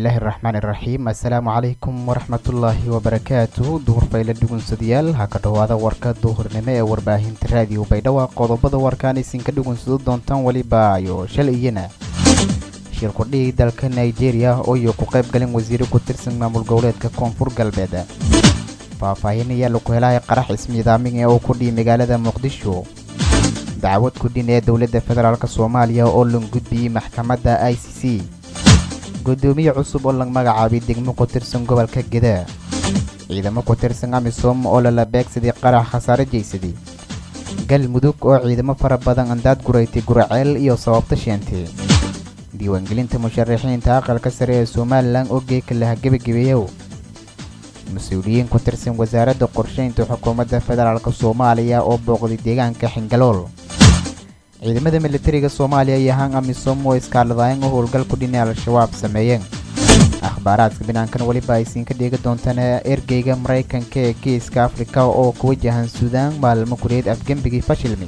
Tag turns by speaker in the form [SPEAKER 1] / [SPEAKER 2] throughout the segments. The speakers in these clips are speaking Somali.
[SPEAKER 1] bismillaahi raxmaan iraxiim assalaamu calaykum waraxmatullaahi wabarakaatu duhur fayla dhugunsadayaal ha ka dhowaada warka duhurnimo ee warbaahinta raadiyo baydhabo qodobada warkaan isinka dhugunsado doontaan weliba ayo shalay iyana shir kudhigi dalka nigeria oo iyo ku qayb galin wasiiro ku tirsan maamul goboleedka koonfur galbeed faahfaahin ayaa lagu helahay qarax ismiidaamin oo ku dhihi magaalada muqdisho dacwad kudhin ee dowladda federaalk soomaaliya oo lan gudbiyey maxkamadda i c c gudoomiye cusub oo laga magacaabay degmo ku tirsan gobolka geda ciidamo ku tirsan amisom oo lala beegsaday qarax khasaare jeysaday galmudug oo ciidamo fara badan andaad guraytay guraceel iyo sababta sheentay diiwaangelinta musharaxiinta aqalka sare ee somalilan oo geeka laha gebagebeeyow mas-uuliyiin ku tirsan wasaaradda qorsheynta xukuumadda federaalk soomaaliya oo booqday deegaanka xingalool ciidamada militariga soomaaliya iyo han amisom oo iskaaladaayeen oo howlgal ku dhinay al-shabaab sameeyeen akhbaaraadka binaankan weliba aysiin ka dheegi doontaan ergeyga maraykanka ee geeska afrika oo ku wajahan suudaan maalmo kureed afgembigii fashilmi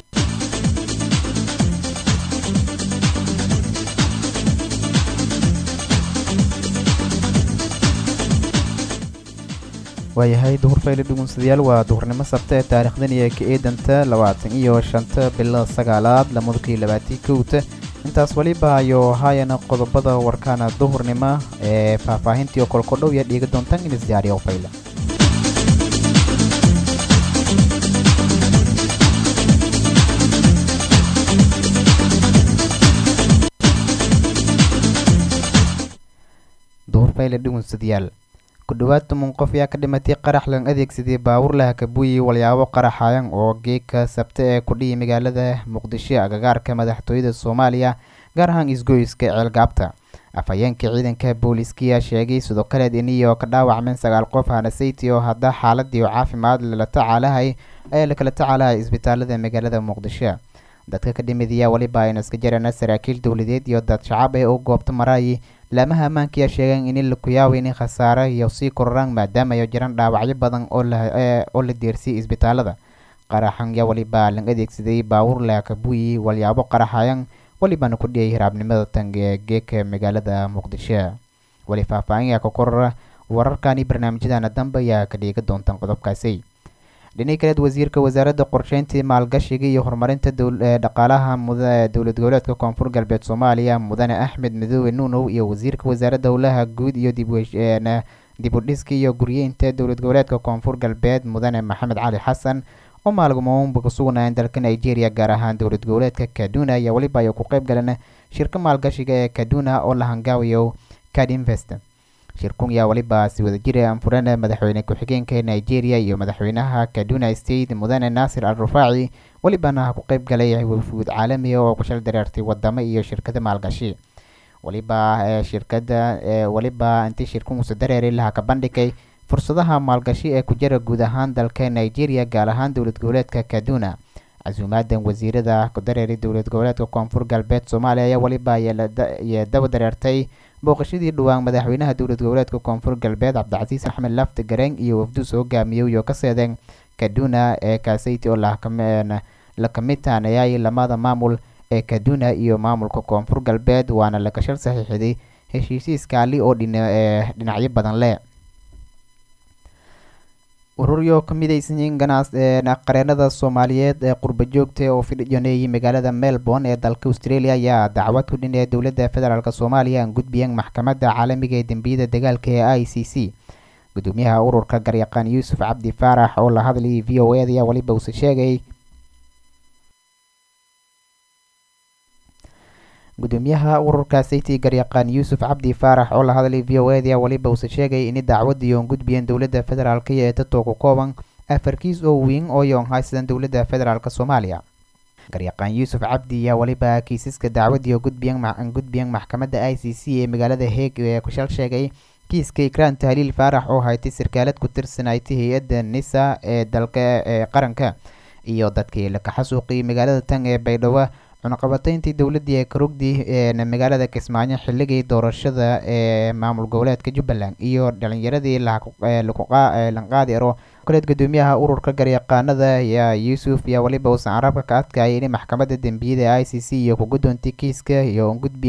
[SPEAKER 1] waayahay duhur fayli dhugunsadayaal waa duhurnimo sabta ee taariikhdan iyo ka eedanta labaatan iyo shanta bilo sagaalaad lamadukii labaatii kowta intaas weliba ayo haayana qodobada warkaana duhurnimo ee faahfaahintii oo kolkodhow iyo dhiiga doontaan in isdiyaariyo fayla duhur fayle dhugunsadayaal kudhowaad toban qof ayaa ka dhimatay qarax lan adeegsaday baawur laha kabuuyi walyaabo qaraxayan oo geeka sabte ee kudhihi magaalada muqdisho agagaarka madaxtooyada soomaaliya gaar ahaan isgoyska ceelgaabta afhayeenka ciidanka booliiskiyaa sheegay sidoo kaleed iniyo ka dhaawacmeen sagaal qof hanasayti oo hadda xaaladii caafimaad lala tacaalahay ayaa lakala tacaalahay isbitaalada magaalada muqdisho dadka ka dhimidaya weliba aynu iska jarana saraakiil dowladeed iyo dad shacab ee u goobta maraayi laamaha ammaanka ayaa sheegeen in laku yaaweynin khasaare iyo sii kororaan maadaama ay jiraan dhaawacyo badan oo la deersiyay isbitaalada qaraxan yaa weliba lan adeegsaday baawur laakabuyi walyaabo qaraxayan welibana ku dhiyay hiraabnimada tan ee geeka magaalada muqdisho weli faahfaahin yaa ka korora wararkani barnaamijyadana dambe ayaa ka dhiiga doontaan qodobkaasi dhinaci kaleed wasiirka wasaaradda qorsheyntii maalgashiga iyo horumarinta dhaqaalaha dowlad goboleedka koonfur galbeed soomaaliya mudane axmed midoobe nuunow iyo wasiirka wasaaradda howlaha guud iyo dib u dhiska iyo guryeynta dowlad goboleedka koonfur galbeed mudane maxamed cali xasan oo maalgamoonba ku sugnaayeen dalka nigeria gaar ahaan dowlad goboleedka kaduna iyo weliba ay ku qayb galeen shirka maalgashiga ee kaduna oo la hangaawayo cadinvest shirkun yaa weliba si wada jira anfurana madaxweyne ku-xigeenka nigeria iyo madaxweynaha kaduna state mudane naasir al rufaaci welibana ku qayb galay wafuud caalamiga oo kushal dareertay wadamo iyo shirkada maalgashi weliba shirkada weliba intii shirkunkusa dareeray laha ka bandhigay fursadaha maalgashi ee ku jira guud ahaan dalka nigeria gaar ahaan dowlad goboleedka kaduna casuumaadan wasiirada ku dareeray dowlad goboleedka koonfur galbeed soomaaliya ayaa weliba iyo daba dareertay booqashadii dhowaan madaxweynaha dowlad goboleedka koonfur galbeed cabdicasiis axmed lafti gareen iyo wafduus hogaamiyey iyo ka seedeen kaduna ee kaasayti oo la kamid taanayay lamada maamul ee kaduna iyo maamulka koonfur galbeed waana la gashal saxiixday heshiisiiskaali oo dhinacyo badan leh ururyo ka midaysanyiin ganaas qareenada soomaaliyeed ee qurba joogta oo fidhiyoneeyay magaalada melbourne ee dalka australia ayaa dacwad ku dhin ee dowladda federaalk soomaaliya aan gudbiyeen maxkamadda caalamiga ee dembiyada dagaalka ee i c c gudoomiyaha ururka garyaqaan yuusuf cabdi faarax oo la hadlayay v o ed ayaa weliba uuse sheegay gudoomiyaha ururka sayti garyaqaan yuusuf cabdi faarax oo la hadlay v o ed ayaa weliba uuse sheegay in dacwadii oon gudbiyeen dowladda federaalk ee tatoo ku kooban afarkiis oo weyn oo yoon haysadan dowladda federaalk soomaaliya garyaqaan yuusuf cabdi ayaa weliba kiisaska dacwadii oo gudbiyeen gudbiyeen maxkamadda i c c ee magaalada heeg ee kushal sheegay kiiska ikraan tahliil faarax oo haytay sarkaalad ku tirsanaytay hay-adda nisa ee dalka ee qaranka iyo dadkii la kaxasuuqiyay magaalada tan ee baydhabo cunaqabatayntii dowladdii ee karugdi ee magaalada kismaayo xilligii doorashada ee maamul goboleedka jubbaland iyo dhalinyaradii lanqaadi ero kaleed gudoomiyaha ururka garyaqaanada ayaa yuusuf ayaa weliba uusan carabka ka adkayay in maxkamadda dembiyada i c c iyo ku gudoontay kiiska iyo gudbiyeen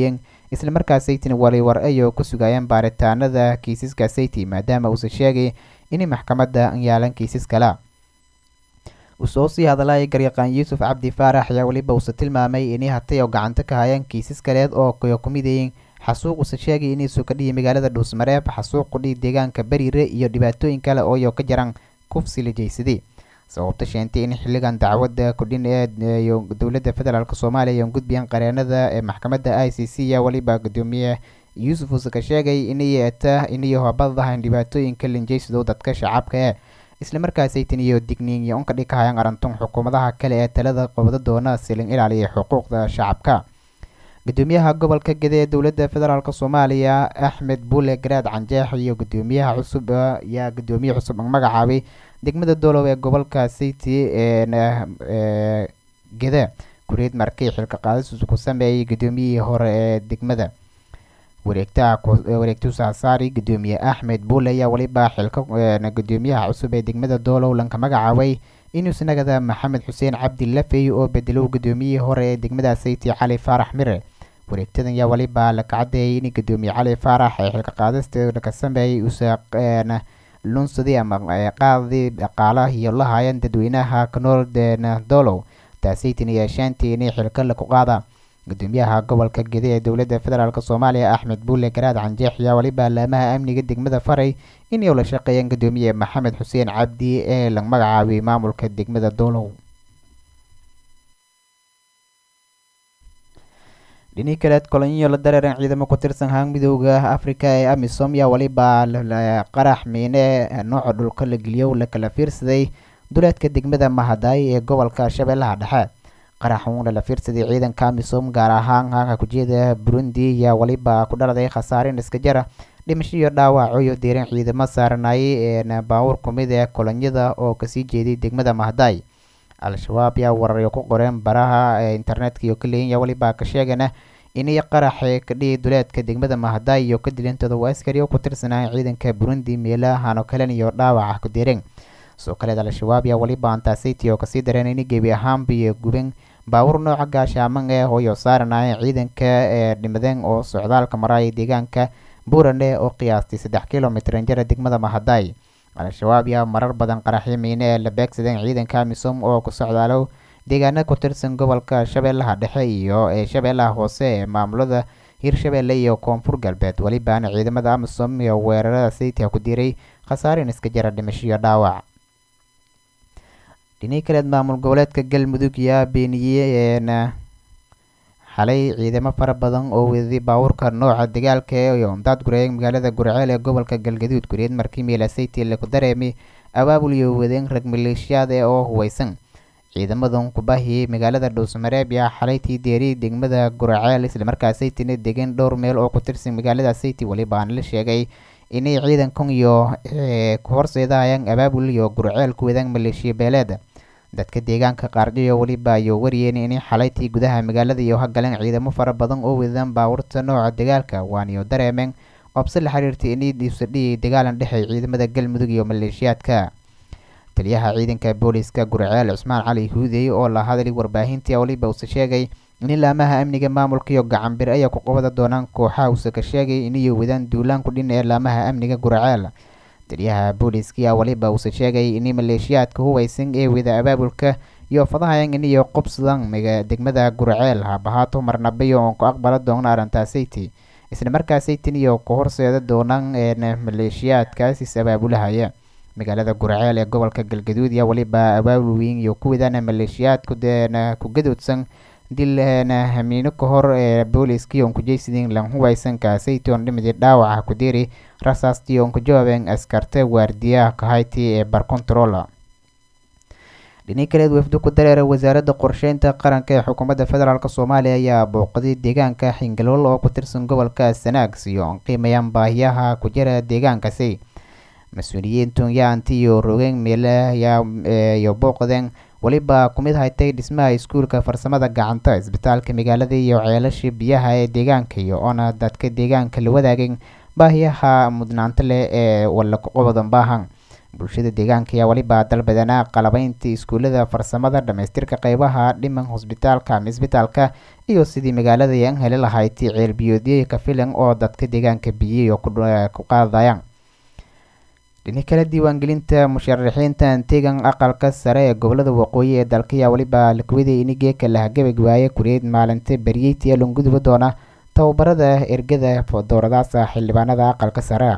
[SPEAKER 1] islamarkaas saytin waliwar ayoo ku sugayeen baaritaanada kiisaska sayti maadaama uusa sheegay in maxkamadda yaalan kiisas kala usoo sii hadalay garyaqaan yuusuf cabdi faarax ayaa weliba uusa tilmaamay inay hatay oo gacanta ka hayaan kiisas kaleed oo ku midayin xasuuq uusa sheegay inaysu ka dhihi magaalada dhuusmareeb xasuuq kudhihi deegaanka bariire iyo dhibaatooyin kale ooyo ka jaran kufsi la jeysaday sababta sheentay in xiligan dacwadda kudhin ee dowladda federaalk soomaaliya iyo gudbiyan qareenada ee maxkamadda i c c yaa weliba gudoomiye yuusuf uuse ka sheegay inay eta inay habadahan dhibaatooyinka linjeysido dadka shacabka ee islamarkaasaytan iyo digniin iyo unka dhigahayaan arantun xukuumadaha kale ee talada qabada doona silin ilaaliya xuquuqda shacabka gudoomiyaha gobolka gede ee dowladda federaalk soomaaliya axmed buule garaad canjeex iyo gudoomiyaha cusub ayaa gudoomiye cusub magacaabay degmada doolow ee gobolka city ee gede kureed markii xilka qaadis ku sameeyey gudoomiyihii hore ee degmada wareegtaha wareegtuusa saari gudoomiye axmed buule ayaa weliba xilka gudoomiyaha cusub ee degmada doolow lanka magacaabay inuus nagada maxamed xuseen cabdi lafey oo bedelow gudoomiyihii hore ee degmada sayti cali faarax mire wareegtadan yaa weliba la kacadeeyay in gudoomiye cali faarax ee xilka qaadista ka sameeyey uusa lunsadii ama qaadii dhaqaalaha iyo la haayeen dadweynaha kanool doolow taasaytin iyo shaantii inay xilka laku qaada gudoomiyaha gobolka gede ee dowladda federaalk soomaaliya axmed buule garaad canjeex ayaa weliba laamaha amniga degmada faray inay ula shaqeeyeen gudoomiye maxamed xuseen cabdi ee la magacaabay maamulka degmada doolow dhinii kaleed kolonyo la dareeran ciidamo ku tirsan haan midooda afrika ee amisom yaa weliba qarax miine nooca dhulka la geliyo la kala fiirsaday duleedka degmada mahadaay ee gobolka shabeellaha dhexe qarax uuna la fiirsaday ciidanka amisom gaar ahaan haanka kujeeda burundi yaa weliba ku dhaladay khasaarin iska jara dhimasho iyo dhaawaco iyo diiran ciidamo saaranayay ee baawur kumid ee kolonyada oo kasii jeeday degmada mahadaay al-shabaab yaa wararyo ku qoreen baraha ee internetka iyo kaleyinya weliba ka sheegana inay qaraxe ka dhihi duleedka degmada mahadaay iyo ka dilintooda waa askari oo ku tirsanaya ciidanka burundi meelahano kalen iyo dhaawaca ku direen sidoo kaleed al-shabaab yaa weliba antasiti oo kasii dareen in gebi ahaanba iyo guben baawur nooca gaashaaman ee hooyo saaranaya ciidanka ee dhimadeen oo socdaalka maraya deegaanka buurane oo qiyaastay saddex kilomitran jara degmada mahadaay al-shabaab yaa marar badan qaraxyo miine ee la beegsadeen ciidanka amisom oo ku socdaalow deegaana ku tirsan gobolka shabeellaha dhexe iyo ee shabeellaha hoose ee maamulada hirshabeelle iyo koonfur galbeed welibaana ciidamada amisom iyo weerarada saytiha ku diray khasaarin iska jara dhimasho iyo dhaawac dhinii kaleed maamul goboleedka galmudug yaa beeniyey xalay ciidamo fara badan oo weeday baawurka nooca dagaalka iyo umdaad gureeyay magaalada gurceel ee gobolka galgaduud gureed markii meelasayti laku dareemay abaabul iyo wadeen rag maleeshiyaad ee oo huweysan ciidamadan kubahiyey magaalada dhuusmareeb yaa xalaytii deeriy degmada gurceel islamarkaasaytina degan dhowr meel oo ku tirsan magaalada sayti welibaana la sheegay inay ciidankan iyo ku horseedahayaan abaabul iyo gurceel ku wadaan maleeshiya beeleed dadka deegaanka qaardhiyo weliba ayuu wariyeen inay xalaytii gudaha magaalada iyo hagaleen ciidamo fara badan oo wadaan baawurta nooca dagaalka waaniyo dareemeen obse la xiriirtay inay dhiibsadhiyay dagaalan dhexey ciidamada galmudug iyo maleeshiyaadka taliyaha ciidanka booliska gurceel cusmaan cali huudey oo la hadlay warbaahintii weliba uuse sheegay in laamaha amniga maamulka iyo gacanbir ayaa ku qabada doonaan kooxaha uuse ka sheegay inay wadaan duulaanku dhin ee laamaha amniga gurceel taliyaha booliska weliba uuse sheegay in maleeshiyaadka huweysan ee wada abaabulka iyo fadahayan iniyo qobsadan degmada gurceel habahaato marnabayo oon ku aqbala doona arrintaasayty islamarkaasaytin iyo ku horseeda doonaan maleeshiyaadkaas is abaabulahaya magaalada gurceel ee gobolka galgaduud yaa weliba abaabul weyn iyo ku wadaan maleeshiyaadku deena ku gadoodsan dil hamiino ka hor ee booliskii oon kujeysidin lan huweysan kaasayty oon dhimidi dhaawaca ku diri rasaastii oon ku jawaabeen askarta waardiyaha kahayti ee barcontrola dhinii kaleed wafdo ku dareera wasaaradda qorsheynta qaranka ee xukuumadda federaalk soomaaliya ayaa booqday deegaanka xingalool oo ku tirsan gobolka sanaag siyo oon qiimayaan baahiyaha ku jira deegaankasi mas-uuliyiintu yaanti iyo rogeen meelayo booqdeen weliba kumid haytay dhismaha iskuulka farsamada gacanta isbitaalka magaalada iyo ceelasha biyaha ee deegaanka iyo oona dadka deegaanka la wadaageen baahiyaha mudnaanta leh ee walakuqobadan baahan bulshada deegaanka ayaa weliba dalbadanaa qalabeynta iskuulada farsamada dhamaystirka qeybaha dhiman hosbitaalka ama isbitaalka iyo sidii magaalada yan heli lahayd ceelbiyoodyo ka filan oo dadka deegaanka biyey oo ku qaadayaan dhini kale diiwaangelinta musharaxiinta tegan aqalka sare ee gobolada waqooyi ee dalka ayaa weliba lakuwaday inigeeka lahagabagwaaye kureed maalinta beryeyti ee longuduba doona tababarada ergada dooradaasa xildhibaanada aqalka sare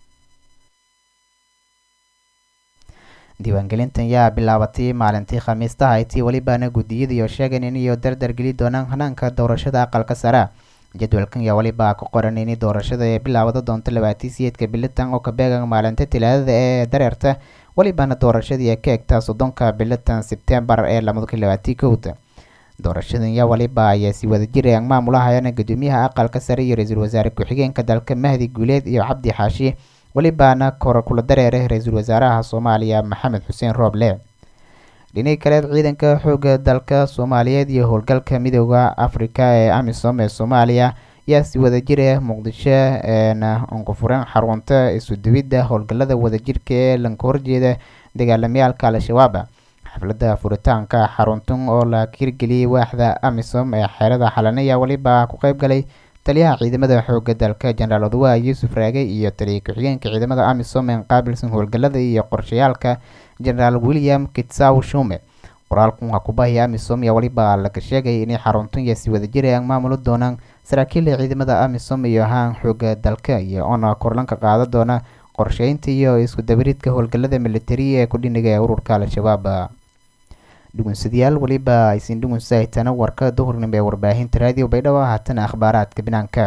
[SPEAKER 1] diiwaangelintan yaa bilaabatay maalintii khamiista haytii welibaana guddiyadiioo sheegan iniyo dardar geli doonaan hanaanka doorashada aqalka sare jadwalkan yaa weliba ku qoran ini doorashada ee bilaawada doonto labaatii siyeedka bilitan oo ka beegan maalinta talaadada ee dareerta welibana doorashadii ka egta soddonka bilitan sebtembar ee lamadaki labaatii kowda doorashadan yaa waliba ayaa si wadajir aan maamulahayana gudoomiyaha aqalka sare iyo ra-iisul wasaare ku-xigeenka dalka mahdi guuleed iyo cabdi xaashi welibaana kor kula dareeray ra-iisul wasaaraha soomaaliya maxamed xuseen rooble dhinaga kaleed ciidanka xooga dalka soomaaliyeed iyo howlgalka midooda afrika ee amisom ee soomaaliya yaa si wadajira muqdisho unqufureen xarunta isuduwidda howlgalada wadajirka ee lanka horjeeda dagaalamayaalka al-shabaab xafladda furitaanka xaruntan oo la hirgeliyey waaxda amisom ee xeerada xalanaya weliba ku qeyb galay taliyaha ciidamada xooga dalka jenaraal odawa yuusuf raage iyo taliya ku-xigeenka ciidamada amisom ee qaabilsan howlgalada iyo qorshayaalka jenaraal william kitsaw shume qoraalkan waa kubahaya amisom ayaa weliba laga sheegay inay xaruntan iyo si wadajir aan maamuli doonaan saraakiila ciidamada amisom iyo haan xooga dalka iyo oona korlanka qaada doona qorsheynta iyo isku dabaridka howlgalada militariya ee kudhiniga ee ururka al-shabaab dhugunsadayaal weliba aysin dhugunsahaytana warka duhurnimo ee warbaahinta raadiyo baydhabo haatana akhbaaraadka banaanka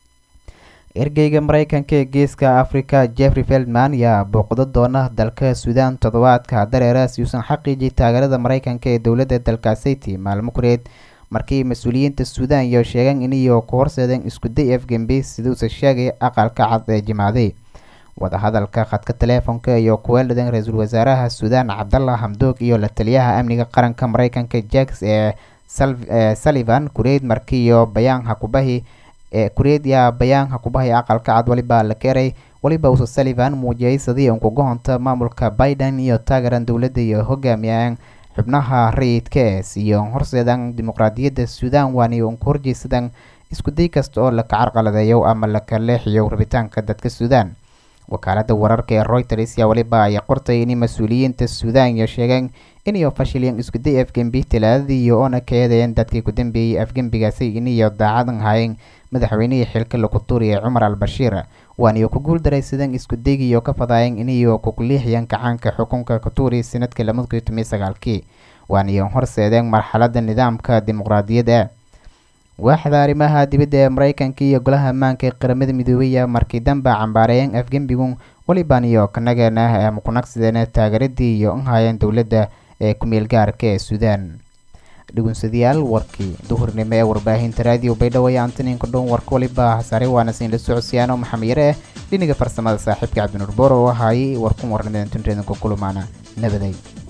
[SPEAKER 1] ergeyga mareykanka ee geeska africa jeffrey feldman ayaa booqdo doona dalka suudaan toddobaadka dareera si uusan xaqiijiyay taageerada mareykanka ee dowladda dalkaasiti maalmo kureed markii mas-uuliyiinta suudaan iyo sheegaan iniyo ku horseedeen iskuday afgembi siduusa sheegay aqalka cad ee jimaaday wadahadalka khadka teleefonka iyo kuweeladeen ra-iisul wasaaraha suudaan cabdallah hamdoog iyo la taliyaha amniga qaranka mareykanka jacks ee sullivan kureed markiiyo bayaan hakubahi ee kureed yaa bayaan hakubahi aqalka cad weliba la keeray weliba uuse sullivan muujiyay sidii unkugahonta maamulka biden iyo taageeran dowladda iyo hogaamiyaan xubnaha rayidka ee siiyo horseedan dimuqraadiyadda suudaan waani unku horjeysadan iskuday kasta oo laka carqaladeeyo ama laka leexiyo rabitaanka dadka suudaan wakaalada wararka ee reuters yaa weliba ay qortay in mas-uuliyiinta suudaan iyo sheegeen iniyo fashilyan iskuday afgembi talaadadii iyo oona ka eedeeyeen dadkii ku dambeeyey afgembigaasi iniyo daacadan hayeen madaxweynihii xilka lagu tuuriyay cumar al bashiir waaniyo ku guul daraysadeen iskudaygiiyo ka fadaayeen iniyo kuliixiyeen kacaanka xukunka katuuri sanadkii lamadkii tomiyo sagaalkii waaniyo horseedeen marxaladda nidaamka dimuqraadiyadda waaxda arrimaha dibadda ee mareykanka iyo golaha ammaanka ee qaramada midoobaya markii danba cambaareeyeen afgembigun weliban iyo kanagana ama kunagsideen taageeradii iyo unhayeen dowladda ee ku-meel gaarka ee suudaan dhugunsadayaal warkii duhurnimo ee warbaahinta raadiyo baydhabo iyo antoniinka dhown warka waliba hasaare waana siinla socodsiyaano maxamed yare eh dhiniga farsamada saaxiibka cabdinuur boor oo ahaayey warkun warnimadan tunreedanka kulumaana nabaday